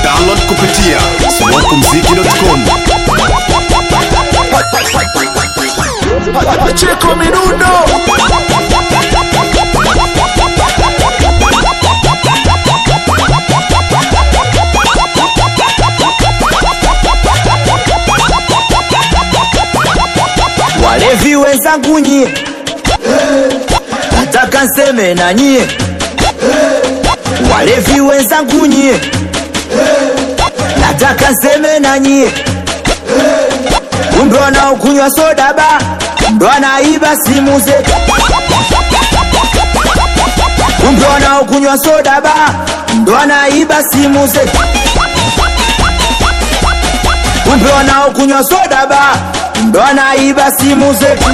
Download kupitia smokumziki.com. Cheko Minundo Walevi wenzangu nyie, nataka nseme na nyie. Walevi wenzangu nyie, nataka nseme na nyie. Kumbe wanaokunywa soda ba ndo anaiba simu zetu. Kumbe wanaokunywa soda ba ndo anaiba simu zetu. Kumbe wanaokunywa soda ba ndo anaiba simu zetu.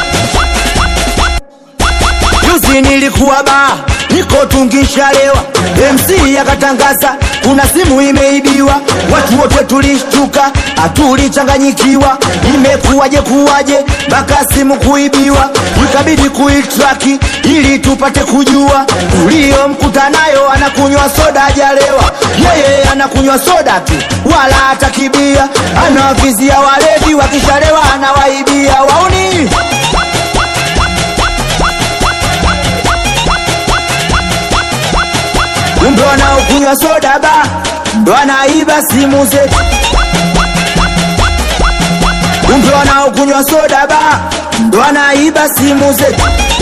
Juzi nilikuwa ba niko tungishalewa, MC akatangaza kuna simu imeibiwa, watu wote tulishtuka, hatulichanganyikiwa, imekuwaje kuwaje mpaka simu kuibiwa, ikabidi kuitraki ili tupate kujua uliyomkuta nayo anakunywa soda hajalewa, yeye anakunywa soda tu, wala hatakibia, anawavizia walevi, wakishalewa anawaibia wauni kumbe wanaokunywa soda ba ndo anaiba simu zetu. Kumbe wanaokunywa soda ba ndo anaiba simu zetu.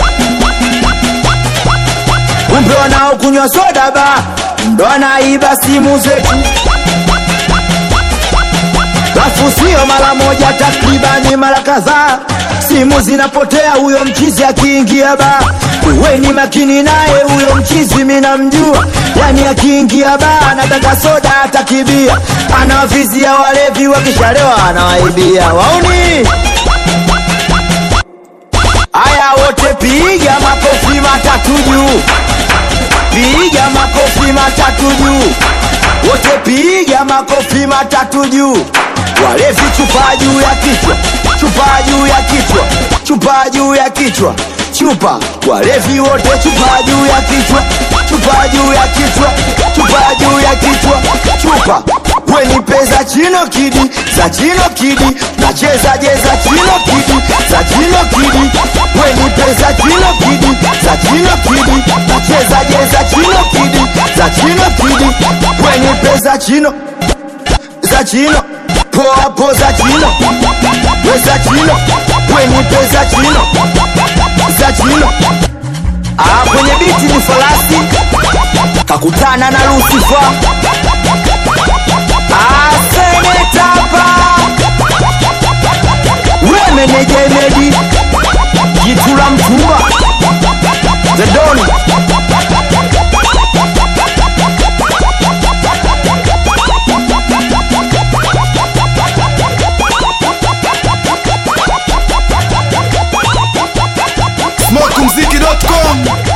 Kumbe wanaokunywa soda ba ndo anaiba simu zetu. Alafu sio mara moja, takribani mara kadhaa simu zinapotea, huyo mchizi akiingia ba. Uweni makini naye huyo mchizi, mina mjua, yani akiingia ba anataka soda atakibia, anawavizia walevi, wakishalewa anawaibia wauni. Aya, wote piga makofi matatu juu, piga makofi matatu juu, wote piga makofi matatu juu. Walevi chupa juu ya kichwa, chupa juu ya kichwa, chupa juu ya kichwa, chupa. Walevi wote chupa juu ya kichwa, chupa juu ya kichwa, chupa juu ya kichwa, chupa. Weni pesa chino kidi, za chino kidi, nacheza jeza chino kidi, za chino kidi. Weni pesa chino kidi, za chino kidi, nacheza jeza chino kidi, za chino kidi. Weni pesa chino za chino poa po za chino we za chino wenipe za chino za chino ah, kwenye biti ni falasi kakutana na Lucifer ah, senetapa we meneja Emedi jitu la mtumba the don smokumziki.com.